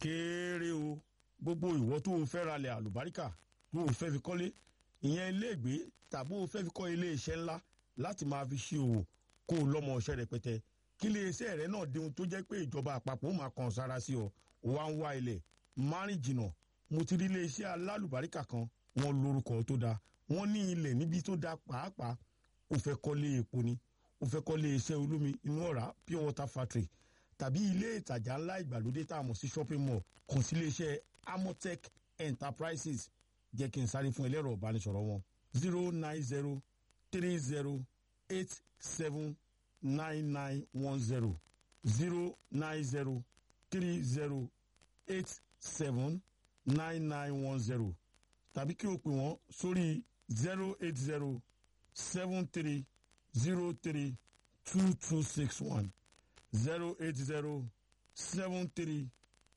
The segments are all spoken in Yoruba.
kéré o gbogbo ìwọ tó o fẹ́ ralẹ̀ àlùbáríkà tó o fẹ́ fi kọ́lé ìyẹn iléègbé tàbí o fẹ́ fi kọ́ ilé iṣẹ́ ńlá láti máa fi ṣe òwò kó o lọ́mọ ọṣẹ́ rẹpẹtẹ kí ilé iṣẹ́ rẹ náà dihun tó jẹ́ pé ìjọba àpapọ̀ ó máa kàn sára sí ọ ó wá ń wá ilẹ̀ márìn jìnnà mo ti rí ilé iṣẹ́ alálùbáríkà kan wọ́n lórúkọ tó dáa wọ́n ní ilẹ̀ níbi tó dáa pàápàá o fẹ́ kọ́lé epo ni o fẹ́ kọ́lé iṣẹ́ olómi inú ọ̀rá pure water factory tàbí ilé ìtajà ńlá ìgbàlódé tá a mọ̀ sí shopping mall kàn sí ilé iṣẹ́ amotech enterprises jẹ́ kí n sáré fún ẹlẹ́rọ ìbánisọ̀rọ̀ wọn zero nine zero three zero eight seven nine nine one zero zero nine zero three zero eight seven nine nine one zero tàbí kí o pè wọ́n sórí zero eight zero seven three zero three two two six one zero eight zero seven three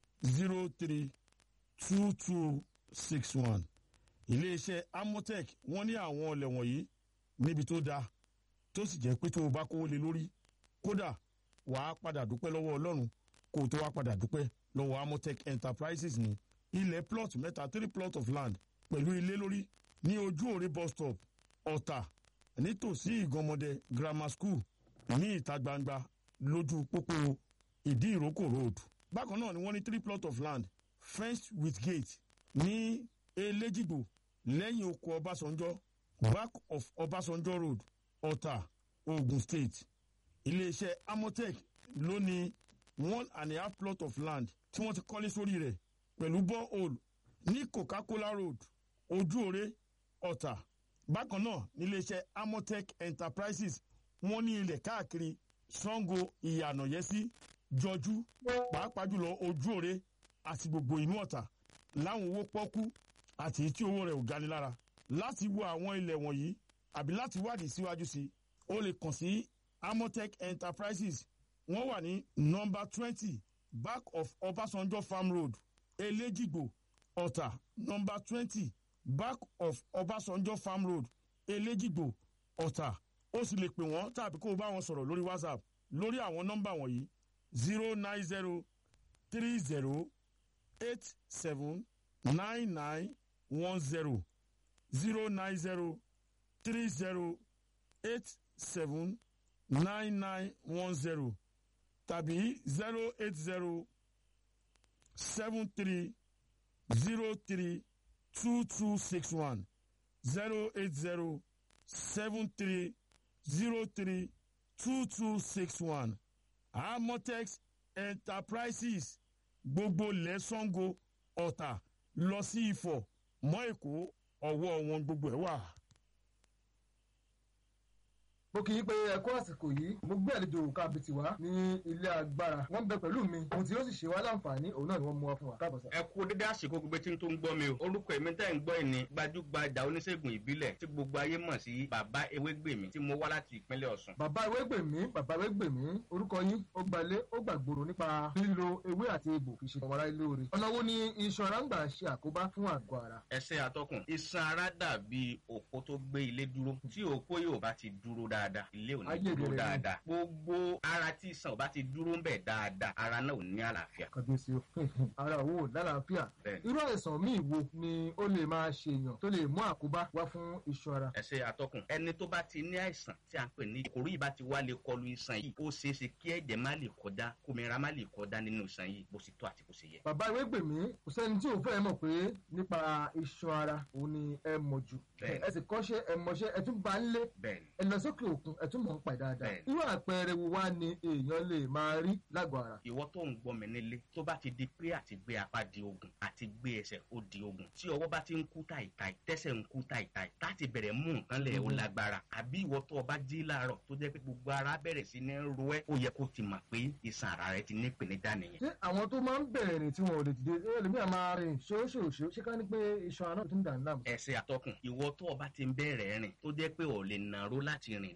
zero three two two six one iléeṣẹ́ amotech wọ́n ní àwọn ọlẹ̀ wọ̀nyí níbi tó dáa tó sì jẹ́ pé tó o bá kówó lé lórí kódà wàá padà dúpẹ́ lọ́wọ́ ọlọ́run kó o tó wá padà dúpẹ́ lọ́wọ́ amotech enterprises ní ilẹ̀ plot mẹ́ta three plot of land pẹ̀lú ilé lórí ní ojú òre bus stop ọ̀tà nítòsí ìgànmọ́dẹ grammar school ní ìta gbangba lójú pópó ìdí ìrókò road bákan náà ni wọ́n ní three plot of land fenced with gate ní elégìgbò lẹ́yìn oko ọbásanjọ́ back of ọbásanjọ́ road ọ̀tà ogun state iléeṣẹ́ amotech ló ní one and a half plot of land tí wọ́n ti kọ́lé sórí rẹ̀ pẹ̀lú borehole ní coca-cola road ojúore ọ̀tà bákan náà níléeṣẹ́ amotech enterprises wọ́n ní ilẹ̀ káàkiri sango ìyànàyẹ́sí jọjú pàápàá jùlọ ojúore àti gbogbo inú ọ̀tà láwọn owó pọ́kú àti tí owó rẹ̀ ò gani lára láti wo àwọn ilẹ̀ wọ̀nyí àbí láti wádìí síwájú sí i ó lè kàn sí amotech enterprises wọ́n wà ní nọmba twenty back of ọbásanjọ́ farm road elégìgbò ọ̀tà nọmba twenty back of ọbásanjọ́ farm road elégìgbò ọ̀tà ó sì lè pè wọ́n tàbí kó o bá wọn sọ̀rọ̀ lórí whatsapp lórí àwọn nọ́mbà wọ̀nyí zero nine zero three zero eight seven nine nine one zero zero nine zero three zero eight seven nine nine one zero tàbí zero eight zero seven three zero three two two six one zero eight zero seven three zero three two two six one amotex enterprises gbogbo lẹ́sàngó ọ̀tà lọ sí ifọ̀ mọ́ èkó ọwọ́ wọn gbogbo ẹ̀ wà. mo kì í pé ẹkọ àsìkò yìí mo gbé àlejò kábìtì wá ní ilé agbára wọn bẹ pẹ̀lú mi ohun tí yóò sì ṣe wá láǹfààní òun náà ni wọ́n mú wá fún wa káàbọ̀ sá. ẹ kú dédé àsìkò gbogbo tí n tó ń gbọ́ mi o orúkọ èmi tẹ́ ń gbọ́ ẹ̀ ní gbajúgbajà oníṣègùn ìbílẹ̀ tí gbogbo ayé mọ̀ sí bàbá ewégbèmí tí mo wá láti ìpínlẹ̀ ọ̀sùn. bàbá ewégbèmí bàbá ewégbèmí orúkọ yín ó gbalé ó gbàgbòrò nípa lílo ewé àti egbò fi ṣe ọmọlá ilé oore ọ̀nà wo ni iṣan ara ń gbà ṣe àkóbá fún àgọ́ ara. ẹsẹ̀ atọ́kùn iṣan ara dàbí òpó tó gbé ilé dúró tí òpó yóò bá ti dúró dáadáa ilé ò ní Ayé dúró rere ni. dáadáa gbogbo ara tí iṣan ò bá ti dúró ń bẹ̀ dáadáa ara náà ò ní àlàáfíà. kàbíyèsí o ara òwò lálàáfíà Bẹ́ẹ̀ni. irú àìsàn míì wo ni ó lè máa ṣèyàn tó lè mú àkóbá wá fún iṣan ara. ẹsẹ̀ atọ́kùn ẹni tó bá ti ní àìsàn tí a ń pè ní ìkòrò yìí bá ti wá lè kọlu iṣan yìí ó ṣeé ṣe kí ẹ̀jẹ̀ má lè kọjá kómìnira má lè kọjá nínú iṣan yìí bó ṣe tó àti bó ṣe yẹ. bàbá ewégbèmí kò sẹ́ni tí òun fẹ́ mọ̀ pé nípa iṣan ara òun ni ẹ mọ̀ jù Bẹ́ẹ̀ni. ẹ sì kọ́ṣẹ́ ẹ mọṣẹ́ ẹ tún bá ń lé bẹ́ẹ̀ni ẹ lọ sókè òkun ẹ tún mọ̀ ń pa dáadáa Bẹ́ẹ̀ni. irú àpẹẹrẹ wo wá ni èèyàn lè máa rí lágọ̀ọ́ ara. ìwọ tó ń gbọ́ mi nílé tó bá ti di pé àti gbé apá di ogun àti gbé ẹsẹ̀ ó di ogun tí ọwọ́ bá ti ń kú tàìtàì tẹ́sẹ̀ ń kú tàìtàì láti bẹ̀rẹ̀ mú nǹkan lẹ̀ ó lágbára àbí ìwọ tó o bá jí láàárọ̀ tó jẹ́ pé gbogbo ara bẹ̀rẹ̀ sí ní ro ẹ́ ó yẹ kó ti mọ̀ pé ìsàn ara rẹ ti ní ìpèníjà nìyẹn. ṣé àwọn tó máa ń bẹ̀rẹ̀ rìn tí wọn ò lè dìde ṣé ẹlòmíràn máa rìn ṣóṣòṣó ṣé ká ní pé iṣan ara náà tún dà ń dààmú. ẹsẹ̀ àtọkùn ìwọ tó o bá ti ń bẹ̀rẹ̀ rìn tó jẹ́ pé ò lè nàró láti rìn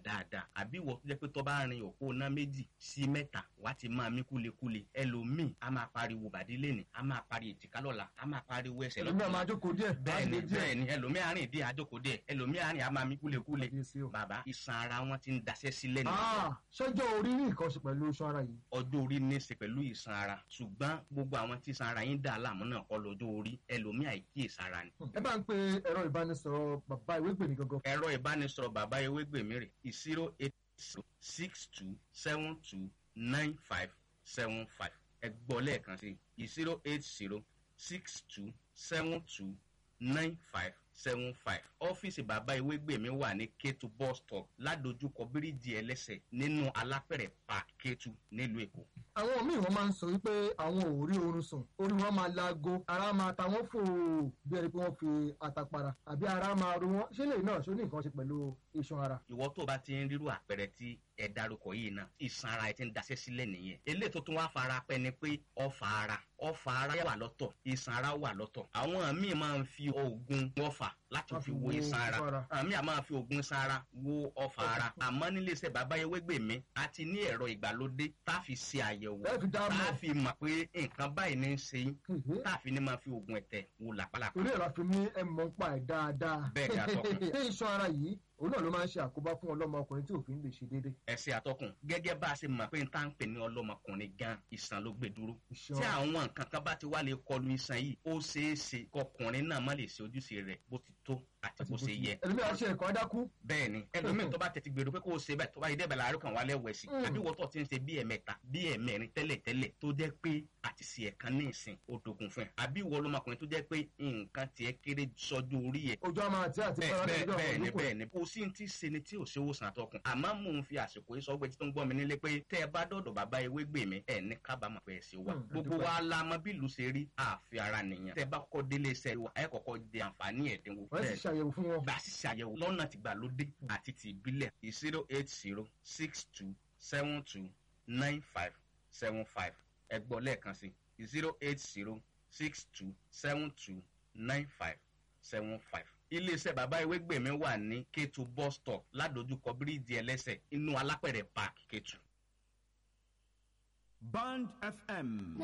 dáadáa àbí ìwọ tó jẹ́ pé tó bá rin òpó ná méjì sí mẹ́ta wá ti máa mí kúlekúle ẹlòmíì a máa pariwo bàdí lẹ́nì a máa pariwo èjìká lọ́la a máa pariwo ẹsẹ̀ ẹlòmíràn máa jókòó díẹ̀ bẹ́ẹ̀ni á dé díẹ̀. bẹ́ẹ̀ni ẹlòmíì àárín ìdí àjòkó díẹ̀ ẹlòmíì àárín a máa mí kúlekúle Kábíyèsí o. bàbá iṣan ara wọn ti ń daṣẹ́ sílẹ̀ nìyẹn Ah, ṣọjọ́ orí ní nǹkan ṣe pẹ̀lú iṣan ara yìí. ọjọ́ orí ní í ṣe pẹ̀lú ìsan ara ṣùgbọ́n gbogbo àwọn tí ìsan ara yín dà láàmú náà kọ́ lọ́jọ́ orí ẹlòmíì àìkíyèsára ni. ẹ bá ń pe ẹ̀rọ ìbánisọ̀rọ̀ bàbá ìwé gbèmí gangan. ẹ̀rọ ìbánisọ̀rọ̀ bàbá ewégbèmí rè zero eight zero six two seven two nine five seven five ẹ gbọ́ lẹ́ẹ̀kan sí i zero eight zero six two seven two nine five seven five ọ́fíìsì bàbá ewégbèmí wà ní kétu bus stop ládojúkọ bíríìjì ẹlẹ́sẹ̀ nínú alápẹ̀rẹ̀ park kétu nílùú èkó. àwọn míì wọn máa ń sọ wípé àwọn ò rí oorun sùn orí wọn máa laago ara máa ta wọn fò bí ẹni pé wọn fi àtàpàrà àbí ara máa ro wọn ṣé lè náà ṣó ní nǹkan ṣe pẹ̀lú iṣan ara. ìwọ tó o bá ti ń rírú àpẹẹrẹ tí ẹ darúkọ yìí náà ìsan ara ẹ ti ń daṣẹ́ sílẹ̀ nìyẹn eléyìí tó tún wá fara pẹ́ ni pé ọfà ara ọfà ara wà lọ́tọ̀ ìsan ara wà lọ́tọ̀ àwọn míì máa ń fi oògùn ọfà láti Wọ́n fi fi wo wo ìsan ara ọfà ara. àwọn míì máa fi oògùn ìsan ara wo ọfà ara àmọ́ nílé iṣẹ́ bàbá ewégbèmí a ti ní ẹ̀rọ ìgbàlódé tá a fi ṣe àyẹ̀wò ẹ fi dá tá mọ̀ a fi mọ̀ pé nǹkan báyìí ní í ṣe yín Hèhè. tá a fi ní máa fi oògùn ẹ̀tẹ̀ wo làpálàpá torí ẹ̀rọ àfi ní ẹ mọ̀ ń pa ẹ̀ dáadáa. Bẹ́ẹ̀ ni, atọ́kùn. ṣé iṣan ara yìí òun náà ló máa ń ṣe àkóbá fún ọlọ́mọ ọkùnrin tí òfin lè ṣe déédéé. ẹsẹ àtọkùn gẹ́gẹ́ bá a ṣe mọ̀ pé n tá ń pè ní ọlọ́mọkùnrin gan ìsàn ló gbé dúró iṣan tí àwọn nǹkan kan bá ti wá lè kọlu iṣan yìí ó ṣeé ṣe kọkùnrin náà má lè ṣe ojúṣe rẹ̀ bó ti tó àti bó ṣe yẹ ẹlòmíràn ṣe ẹ̀kọ́ dákú. bẹ́ẹ̀ ni ẹlòmíín tó bá tètè gbèrò pé kó o ṣe bẹ́ẹ̀ tó bá yẹ dẹ́bẹ̀ láàárọ̀ kan wà lẹ́wọ̀ ẹ̀sìn Mm. àbí wọ́n tó ti ń ṣe bí ẹ̀mẹ́ta bí ẹ̀mẹ́rin tẹ́lẹ̀ tẹ́lẹ̀ tó jẹ́ pé àti ṣe ẹ̀kan ní ìsìn ó dogun fún ẹ àbí ìwọ ọlọ́mọkùnrin tó jẹ́ pé nǹkan tiẹ̀ kéré sọ́jú orí ẹ̀ ojú àmà àti àti bẹ́ẹ̀ fara bẹ́ẹ̀ lọ́jọ́ bẹ́ẹ̀ àwọn ni olóko bẹ́ẹ̀ ni kò sí ní tí ṣe ni tí ò ṣe òwòsàn àtọkùn àmọ́ mò ń fi àsìkò yìí sọ pé tí tó ń gbọ́ mi nílé pé tẹ́ ẹ bá dọ̀dọ̀ bàbá ewé gbè mí ẹ̀ ní kábàámọ̀ pé ẹ ṣe wà Hmm, gbogbo àdúpẹ́. wa la mọ bí ìlú ṣe rí àfi ara nìyẹn tẹ́ ẹ bá kọ́kọ́ délé iṣẹ́ wa ẹ kọ́kọ́ di àǹfààní ẹ̀dínwó wọ́n sì ṣàyẹ̀wò fún wọn. gbà sí ṣàyẹ̀wò lọ́nà tìgbàlódé àti ti ìbílẹ̀ zero eight zero six two seven two nine five seven five ẹ gbọ́ lẹ́ẹ̀kan sí zero eight zero six two seven two nine five seven five. iléeṣẹ́ bàbá ewégbèmí wà ní kétu bus stop ládojúkọ bíríìjì ẹlẹ́sẹ̀ inú alápẹ̀rẹ̀ park kétu. Band FM